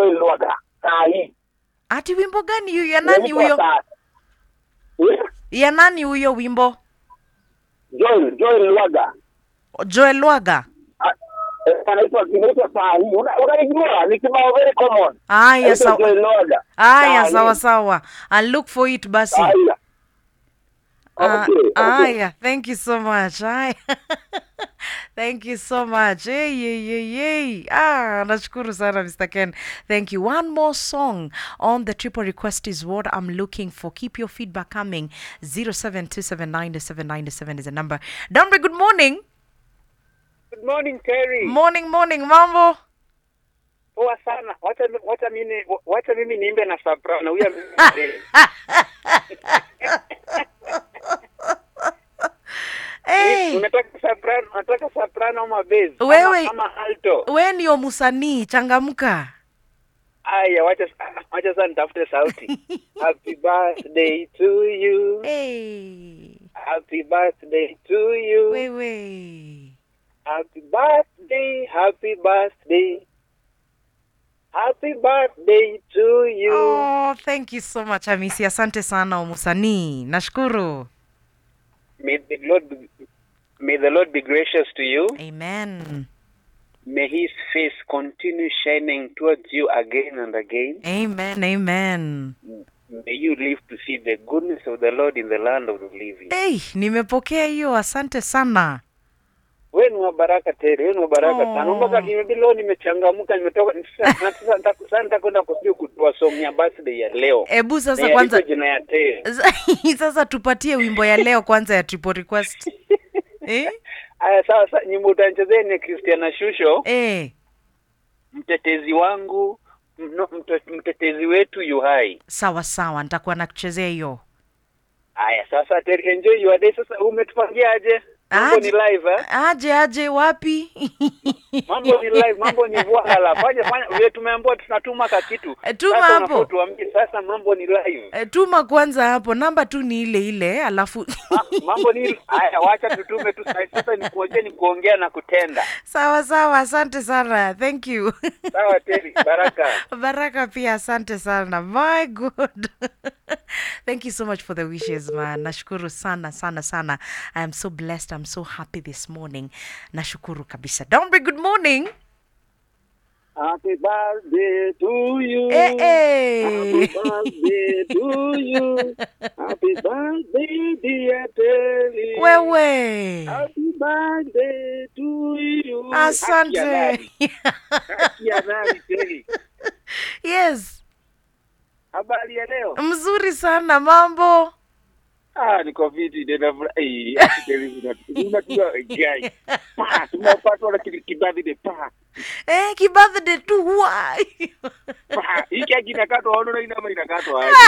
Joel Lwaga saa hii. ati wimbo gani hiyo ya nani Inaitwa huyo saa- Eh, ya nani huyo wimbo Joel Joel Lwaga joel lwaga Ah, eh, anaitwa inaitwa saa hii. Una- Unaijua ni kibao very common. aya Anaitwa sawa Joel Lwaga. aya Saa sawa hii. sawa I'll look for it basi Saa hii. Ah, Okay, okay. Aya, thank you so much. Aya. thank you so much. Hey, hey, hey, hey. Ah, nashukuru sana Mr. Ken. Thank you. One more song on the triple request is what I'm looking for. Keep your feedback coming. 07279797 is the number. Dombe, good morning. Good morning Terry. Morning, morning, mambo. Poa sana. Wacha wacha mimi wacha mimi niimbe na soprano. Huyo Hey, unataka soprano, unataka soprano ama bass? Wewe- ama, ama alto. we ndio musanii, changamka. Aya, wacha wacha sasa nitafute sauti. Happy birthday to you. Hey, Happy birthday to you. wewe. Happy birthday, happy birthday. Happy birthday to you. Oh, thank you so much Hamisi. Asante sana umusanii. Nashukuru. May the Lord be, may the Lord be gracious to you. Amen. May his face continue shining towards you again and again. Amen. Amen. May you live to see the goodness of the Lord in the land of the living. Hey, nimepokea hiyo. Asante sana. Wewe ni wa baraka tele, wewe ni wa baraka Oh. sana. Mpaka nimedi leo nimechangamka, nimetoka sasa na sasa nita- sasa nitakwenda kusudi kutoa song ya birthday ya leo. Ebu sasa Na kwanza yaliko jina ya tele. sasa tupatie wimbo ya leo kwanza ya triple request. eh? Aya, sawa sasa, nyimbo utanichezea ni Christiana Shusho, Eh, mtetezi wangu, mno- mte- mtetezi wetu yu hai. sawa sawa, nitakuwa nakuchezea hiyo. Aya, sasa Terry, enjoy your day. Sasa umetupangia aje? Mambo Aje. ni live eh? Aje aje wapi? mambo ni live, mambo ni voila. Fanya fanya, vile tumeambiwa tunatuma ka kitu. Eh, tuma Sasa hapo. unafaa tuambie sasa mambo ni live. Eh, Tuma kwanza hapo, namba tu ni ile ile, alafu Ma, mambo ni haya, wacha tutume tu sasa. Sasa ni kuongea ni kuongea na kutenda. sawa sawa. Asante sana, thank you. Sawa Terry, baraka. Baraka pia asante sana. My God. Thank you so much for the wishes man. Nashukuru sana sana sana. I am so blessed. I'm so happy this morning. Nashukuru kabisa. Dombe, good morning. Happy birthday to you. Eh, eh. birthday to you. Happy birthday dear Terry. Wewe. Happy birthday to you. Haki ya Asante. nani? Haki ya nani Terry? yes. Habari ya leo? Mzuri sana mambo. Ah, niko fiti tena furahi. Unajua guy. Pa, tumepatwa na kile kibadi de pa. Eh, kibirthday tu why? Pa, hiki haki inakatwa ono na ina ama inakatwa aje.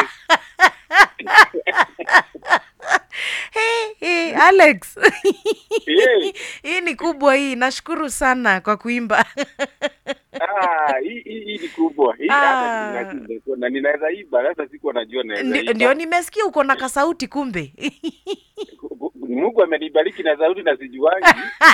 hey, hey, Alex. Eh. hii ni kubwa hii. Nashukuru sana kwa kuimba. Ah, hii hii hii ni kubwa. Hii Ah. hata ninajua na ninaweza iba, sasa sikuwa najua naweza Ndi- iba. Ndio nimesikia uko na kasauti kumbe. Mungu amenibariki na sauti na sijuangi.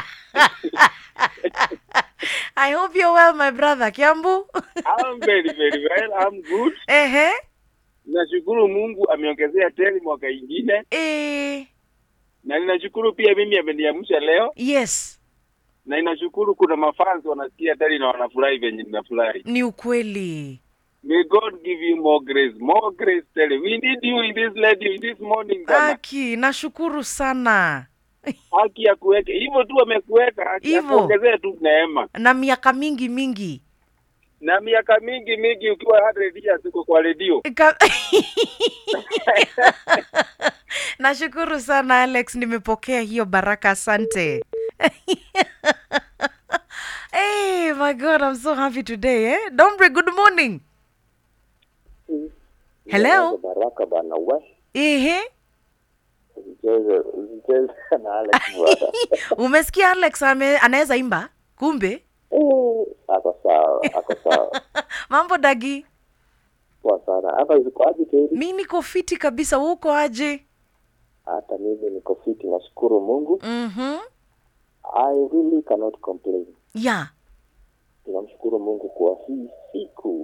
I hope you're well my brother Kiambu. I'm very very well. I'm good. Ehe. Nashukuru Mungu ameongezea tena mwaka ingine Eh, na ninashukuru pia mimi ameniamsha leo yes, na ninashukuru kuna mafans wanasikia tena na wanafurahi venye ninafurahi. ni ukweli. May God give you more grace, more grace tell We need you in this lady in this morning bana. Aki, nashukuru sana. Haki ya kuweka hivyo tu amekuweka, haki ya Hivyo. kuongezea tu neema. Na miaka mingi mingi. Na miaka mingi mingi ukiwa 100 years uko kwa redio. Ka- Nashukuru sana Alex, nimepokea hiyo baraka, asante. hey, my God, I'm so happy today, eh? Dombre, good morning. Hello? Baraka bana we Ehe. usicheze usicheze na Alex bwana. Umesikia Alex ame, anaweza imba? Kumbe Eh, ako sawa, ako sawa. mambo dagi, Poa sana. Hapa ziko aje Teri? mi niko fiti kabisa, uko aje? Hata mimi niko fiti, nashukuru Mungu. Mhm. I really cannot complain. Yeah. Tunamshukuru Mungu kwa hii siku